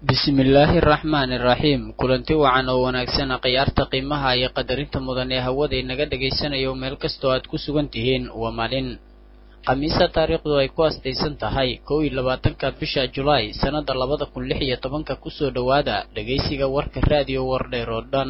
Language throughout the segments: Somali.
bismillaahi araxmaani iraxiim kulanti wacan oo wanaagsan khiyaarta qiimaha iyo qadarinta mudan ee hawada inaga dhagaysanayo meel kastoo aad ku sugan tihiin waa maalin khamiisa taariikhdu ay ku astaysan tahay kow iyo labaatanka bisha julaay sannada labada kun lix iyo tobanka kusoo dhowaada dhegaysiga warka raadiyo wardheer oo dhan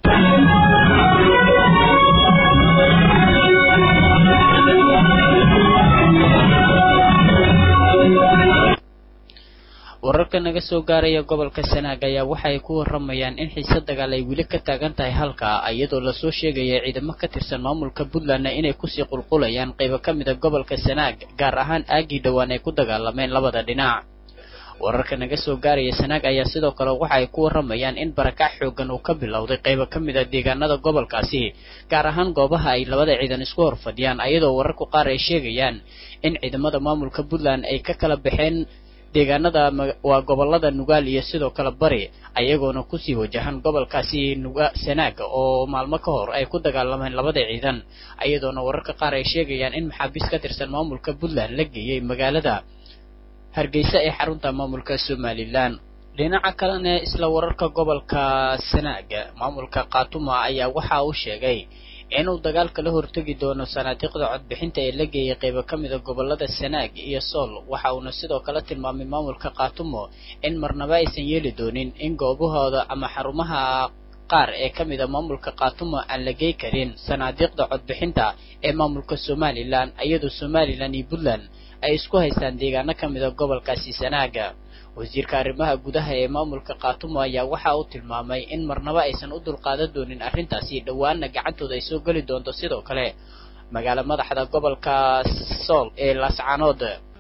wararka naga soo gaaraya gobolka sanaag ayaa waxa ay ku waramayaan in xiise dagaal ay weli ka taagan tahay halka iyadoo lasoo sheegaya ciidamo ka tirsan maamulka puntlandna inay kusii qulqulayaan qaybo ka mid a gobolka sanaag gaar ahaan aagii dhowaan ay ku dagaalameen labada dhinac wararka naga soo gaaraya sanaag ayaa sidoo kale waxa ay ku waramayaan in barakac xoogan uu ka bilowday qaybo ka mid a deegaanada gobolkaasi gaar ahaan goobaha ay labada ciidan isku horfadhiyaan iyadoo wararku qaar ay sheegayaan in ciidamada maamulka puntland ay ka kala baxeen deegaanada waa gobolada nugaal iyo sidoo kale bari ayagoona kusii wajahan gobolkaasi nuga sanaag oo maalmo ka hor ay ku dagaalameen labada ciidan iyadoona wararka qaar ay sheegayaan in maxaabiis ka tirsan maamulka puntland la geeyey magaalada hargeysa ee xarunta maamulka somalilan dhinaca kalena isla wararka gobolka sanaag maamulka khatuma ayaa waxa uu sheegay inuu dagaalka la hortegi doono sanaadiiqda codbixinta ee la geeyay qaybo ka mida gobolada sanaag iyo sool waxa uuna sidoo kale tilmaamay maamulka khatumo in marnaba aysan yeeli doonin in goobahooda ama xarumaha qaar ee ka mida maamulka khatumo aan la gey karin sanaadiiqda codbixinta ee maamulka somalilan iyadoo somalilan iyo puntland ay isku haystaan deegaano ka mida gobolkaasi sanaaga wasiirka arrimaha gudaha ee maamulka khatumo ayaa waxa uu tilmaamay in marnaba aysan u dulqaadan doonin arrintaasi dhowaana gacantooda ay soo geli doonto sidoo kale magaalo madaxda gobolka sool ee laascanood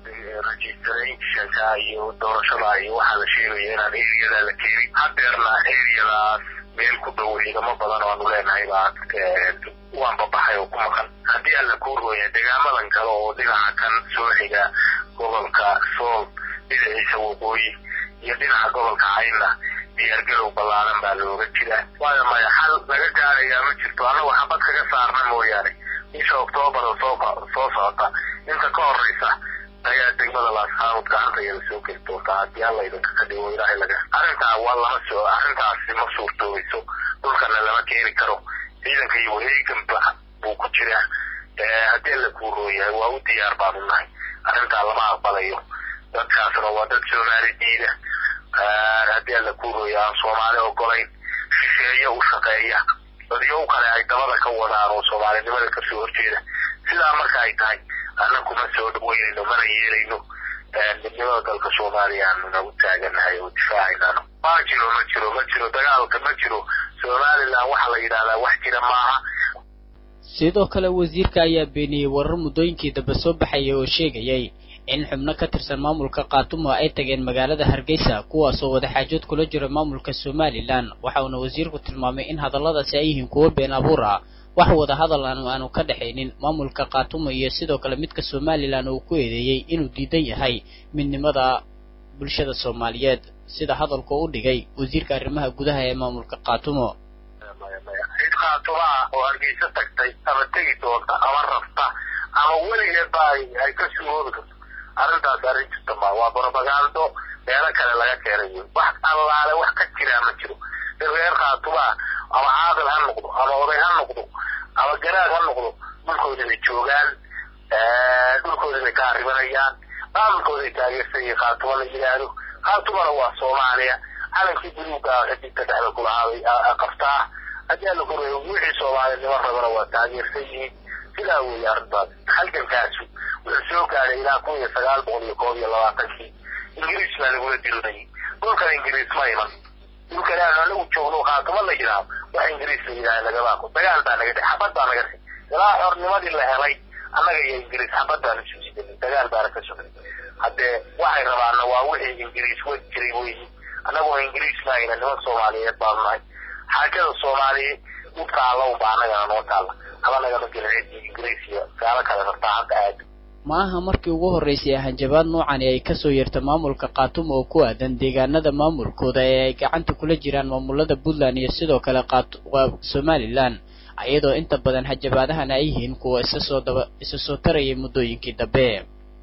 registrationka iyo doorashada iyo waxaa la sheegaya inaan eriyada la keenin hadeerna eriyadaas meel ku dhow ciidamo badan oo aanu leenahay baa waan babaxay oo ku maqan haddii aan la kuurooya deegaamadan kale oo dhinaca kan soo xiga gobolka sool dhinaciisa waqooyi iyo dhinaca gobolka caynna diyaargarow ballaaran baa looga jiraa waayo maya xal laga gaarayaa ma jirto annagu xabad kaga saarna mooyaane bisha oktoobar oo soo soo socota inta ka horeysa ayaa degmada laasxaanood gacantayada soo geli doontaa haddii alla idinka ka dhigo ilaahay laga arrintaa waa lama soo arrintaasi ma suurtoobayso dhulkana lama keeni karo ciidanka iyo wareeganba buu ku jiraa haddii alla kuu rooyahay waa u diyaar baanu nahay arrintaa lama aqbalayo dadkaasna waa dad soomaali diida haddii alla kuu rooya aan soomaali ogolayn shisheeye u shaqeeya dadyo u kale ay dabada ka wadaan oo soomaalinimada kasoo horjeeda sidaa marka ay tahay annaku ma soo dhaweynayno mana yeelayno midnimada dalka soomaaliya aanu nagu taaganahay oo difaacaynaano ma jiro ma jiro ma jiro dagaalka ma jiro somalilan waxa la yidhahdaa wax jira maaha sidoo kale wasiirka ayaa beeniyey warar muddooyinkii dambe soo baxayay oo sheegayay in xubno ka tirsan maamulka khatumo ay tageen magaalada hargeysa kuwaasoo wadaxaajood kula jira maamulka somalilan waxa uuna wasiirku tilmaamay in hadalladaasi ay yihiin kuwo been abuur ah wax wada hadal aanu aanu ka dhexaynin maamulka khatumo iyo sidoo kale midka somalilan uu ku eedeeyey inuu diidan yahay midnimada bulshada soomaaliyeed sida hadalku u dhigay wasiirka arrimaha gudaha ee maamulka khatumo cid khaatumaa oo hargeysa tagtay ama tegi doonta ama rafta ama weligeedba ay ka suuroobi karto arrintaas arrin jirta ma waa brobagando meelo kale laga keenay wey wax allaale wax ka jiraa ma jiro in reer khaatumaa ama caaqil ha noqdo ama oday ha noqdo ama garaad ha noqdo dhulkooda bay joogaan dhulkooda bay ka arribanayaan maamulkooday taageersanyihin khaatuma la yidhaahdo khaatumana waa soomaaliya calankii buluuga xidigta dhexda kulahaabay qabtaa haddii alla kureeyo wixii soomaalinimo rabana waa taageersan yihiin sidaa weeye arrintaas halgankaasu wuxuu soo gaaray ilaa kun iyo sagaal boqol iyo koob iyo labaatankii ingiriis baa lagula dirinayay dhulkan ingiriis ma iman dhulkan aanu anagu joogno khaatuma la yidhaahdo wax ingiriis la yidhahda lagama aqo dagaal baa naga dhex xabad baa naga dhex ilaa xornimadii la helay annaga iyo ingiriis xabad baanu suusidanay dagaal baana ka socday haddee waxay rabaanna waa wixii ingiriis wadi jiray weyi annaguna ingiriis maayna niman soomaaliyeed baanu nahay xaajada soomaaliya dhulka alla unba annagana noo taalla haba nagama gelin ciddii ingiriis iyo gaalo kale rabtaa hadda aad ma aha markii ugu horreysay hanjabaad noocani ay kasoo yeerta maamulka khatumo oo ku aadan deegaanada maamulkooda ee ay gacanta kula jiraan maamulada puntland iyo sidoo kale somalilan iyadoo inta badan hanjabaadahan ay yihiin kuwa isa soo daba isa soo tarayay muddooyinkii dambe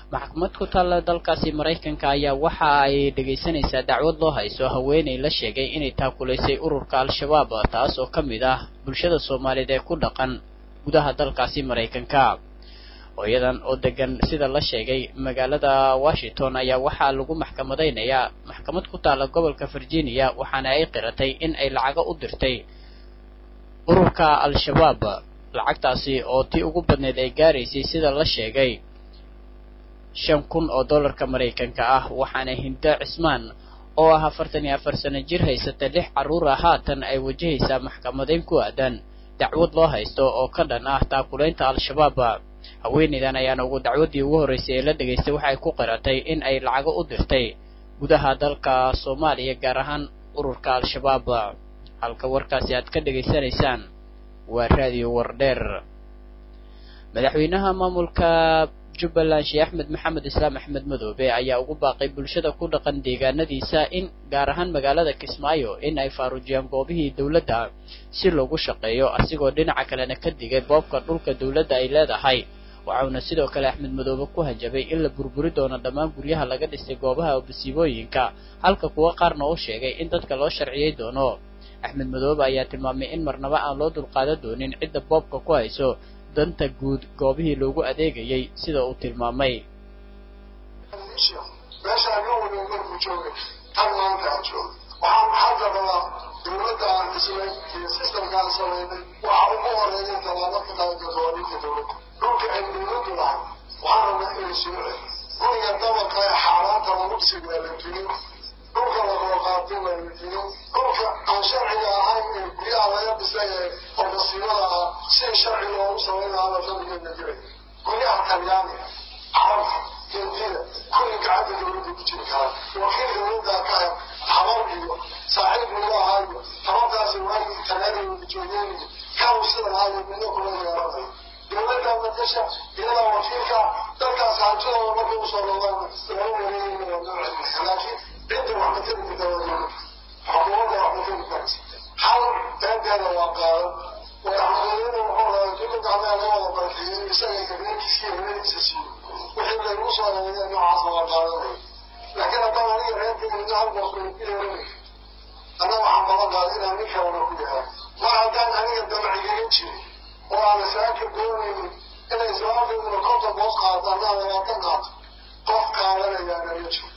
maxkamad ku taalla dalkaasi maraykanka ayaa waxa ay dhegaysanaysaa dacwad loo hayso haweeney la sheegay inay taakulaysay ururka al-shabaab taas oo ka mid ah bulshada soomaaliyeed ee ku dhaqan gudaha dalkaasi maraykanka hooyadan oo degan sida la sheegay magaalada washington ayaa waxaa lagu maxkamadaynayaa maxkamad ku taalla gobolka virginia waxaana ay qiratay in ay lacago u dirtay ururka al-shabaab lacagtaasi oo tii ugu badneyd ay gaaraysay sida la sheegay shan kun oo dollarka maraykanka ah waxaana hindo cismaan oo ah afartan iyo afar sano jir haysata lix carruura haatan ay wajahaysaa maxkamadayn ku aadan dacwad loo haysto oo ka dhan ah taakulaynta al-shabaab haweeneydan ayaana ugu dacwaddii ugu horreysay ee la dhegaystay waxay ku qiratay in ay lacago u dirtay gudaha dalka soomaaliya gaar ahaan ururka al-shabaab halka warkaasi aad ka dhegaysanaysaan waa raadiyo wardheer madaxweynaha maamulka jubbaland sheekh axmed maxamed islaam axmed madoobe ayaa ugu baaqay bulshada ku dhaqan deegaanadiisa in gaar ahaan magaalada kismaayo in ay faaruujiyaan goobihii dowladda si loogu shaqeeyo asigoo dhinaca kalena ka digay boobka dhulka dowladda ay leedahay waxauna sidoo kale axmed madoobe ku hanjabay in la burburi doono dhammaan guryaha laga dhisay goobaha masiibooyinka halka kuwo qaarna uu sheegay in dadka loo sharciyey doono axmed madoobe ayaa tilmaamay in marnaba aan loo dulqaadan doonin cidda boobka ku hayso danta guud goobihii loogu adeegayay sida uu tilmaamay meeshaan nin waliba markuu joogay tan maanta aan joogo waxaan hadda rabaa dowladda aan dhisnay iyo sistamkaan samaynay waxa ugu horeeya tallaabo ka qaada dooninka dowladda dhulka ay dowladdu lahay waxaan rabnaa inay soo celi guriga dabaqa ee xaaraanta lagu dhisay waa la duyo dhulka lagoo qaatay waa la duyo dhulka aan sharciga ahayn ee guryaha laga dhisay ee oo masiibada ah si sharci loogu samaynaaba fadligeedna jiray guryaha talyaaniga carabka hindida kulli gacanta dowladda ku jiri karaa wakiil dowladda ka ah habar iyo saaxiib lagu ahaayo habartaasi waagii talyaaniga joogeenayo kanu sidan ahaayo midna kula yeelanay dowladda madasha iyada wakiilka dalkaas hantidooda markay usoo noqdaan lagu wareegayna waa loo celinaya laakiin cidda wax ma tari karta waa dowladda xukuumadda wax ma tari karaysa hal beenteeda waa qaadan madaxweynuhu wuxuu lahaa dulka gacmaha laga wada barkeeyey isaga gabeerkiisa iyo haweenkiisa siiyo wixii laygu soo reebay noocaas waa qaadanaya laakiin haddaan aniga reerkeyga hal boqol ku yeelanay anna waxaan balan qaaday inaan nin kalena ku yahay mar haddaan aniga damacigaga jirin oo aan saaka doonaynin inay sababteeduna konton boos qaato annaa labaatan qaato qof qaadanayaana ma jiro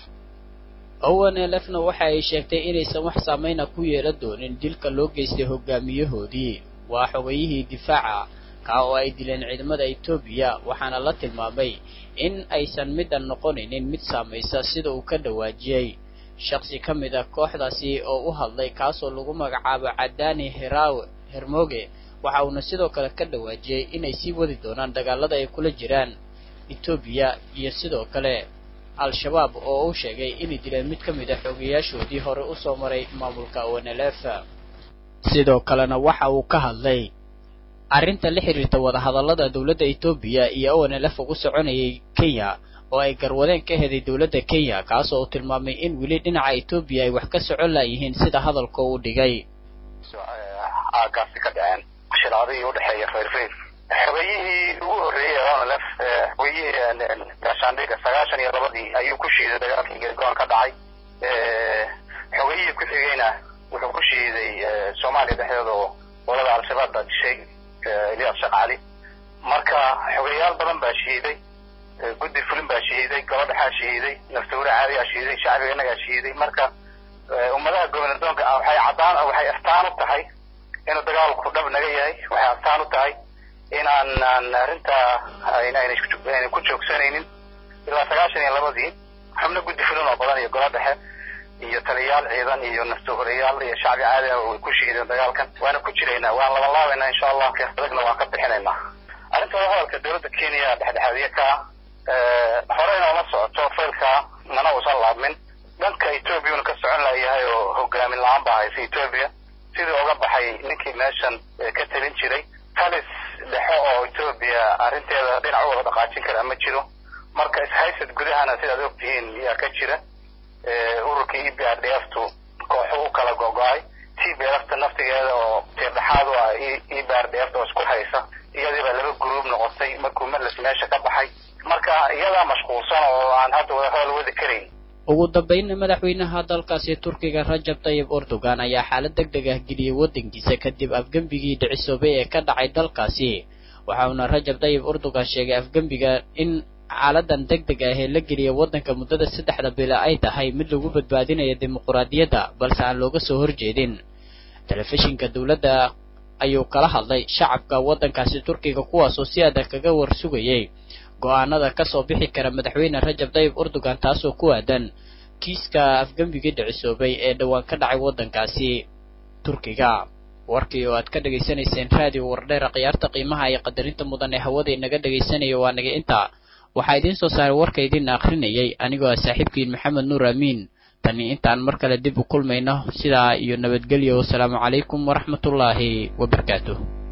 owen elefna waxa ay sheegtay inaysan wax saameyna ku yeelan doonin dilka loo geystay hogaamiyahoodii waa xogayihii difaaca kaa oo ay dileen ciidamada etoobiya waxaana la tilmaamay in aysan middan noqonaynin mid saamaysa sida uu ka dhawaajiyey shaksi ka mid a kooxdaasi oo u hadlay kaasoo lagu magacaabo cadaani heraw hermoge waxa uuna sidoo kale ka dhawaajiyey inay sii wadi doonaan dagaalada ay kula jiraan etoobiya iyo sidoo kale al-shabaab oo uu sheegay inay dileen mid ka mid a xoogayaashoodii hore usoo maray maamulka onlf sidoo kalena waxa uu ka hadlay arrinta la xiriirta wadahadallada dowladda etoobiya iyo onlf ugu soconayay kenya oo ay garwadeen ka heday dowladda kenya kaasoo uu tilmaamay in weli dhinaca etoobiya ay wax ka socon laayihiin sida hadalka uu dhigay aagaasi ka dhaceen shilaadihii udhexeeya fayrfayr xogayihii ugu horreeyey ee onlf xogayihii gaashaandhiga sagaashan iyo labadii ayuu ku shiiday dagaalkii geedgoon ka dhacay xogayihii ku xigeyna wuxuu ku shiiday soomaaliya dhexdeeda oo olada al-shabaab baa dishay elias shaqaali marka xogayaal badan baa shiiday guddi fulin baa shiiday gabadhaxaa shiiday naftuure caadiyaa shiiday shacbiga innagaa shiiday marka ummadaha gobernadoonka ah waxay caddaan waxay astaan u tahay inuu dagaalku dhab naga yahay waxay astaan u tahay inaanan arrintaa aynan ku joogsanaynin ilaa sagaashan iyo labadii xubno guddi fulin oo badan iyo golo dhexe iyo taliyayaal ciidan iyo naftuhoreyaal iyo shacbi caadi ah way ku shiideen dagaalkan waana ku jiraynaa waan labanlaabaynaa insha allah adagna waan ka bixinaynaa arrinta hadalka dowladda kenya dhexdhexaadiye ka horeyna uma socoto faylka mana uusan laabmin dhanka ethoobiya ka socon layahay oo hogaamin la-aan baa haysa etoobiya sidii uga baxay ninkii meeshan ka talin jiray talis dhexo oo etoobiya arrinteeda dhinac u wada dhaqaajin kara ma jiro marka ishaysad gudahana sidaad ogtihiin yaa ka jira ururka e b r d f tu kooxu u kala gogo-ay t b lfta naftigeeda oo tiirdhexaad u ah e b r d f oo isku haysa iyadiibaa laba gruub noqotay markuu merles meesha ka baxay marka iyadaa mashquulsan ugu dambeynna madaxweynaha dalkaasi turkiga rajab tayib erdogan ayaa xaalad deg deg ah geliyey waddankiisa kadib afgembigii dhicisoobay ee ka dhacay dalkaasi waxa uuna rajab tayib erdogan sheegay afgembiga in xaaladan deg deg ah ee la geliyay waddanka muddada saddexda bila ay tahay mid lagu badbaadinayo dimuquraadiyadda balse aan looga soo horjeedin telefishinka dowladda ayuu kala hadlay shacabka waddankaasi turkiga kuwaasoo si adag kaga warsugayay go-aanada ka soo bixi kara madaxweyne rajab tayib erdogan taasoo ku aadan kiiska afgembigii dhicisoobay ee dhowaan ka dhacay waddankaasi turkiga warkii oo aad ka dhegaysanayseen raadiyo wardheera khiyaarta qiimaha iyo qadarinta mudan ee hawada inaga dhegaysanaya waa naga intaa waxaa idiin soo saaray warka idiin akhrinayay anigoo ah saaxiibkiin maxamed nuur amiin tani intaan mar kale dib u kulmayno sidaa iyo nabadgelyo wasalaamu calaykum waraxmatullaahi wabarakaatuh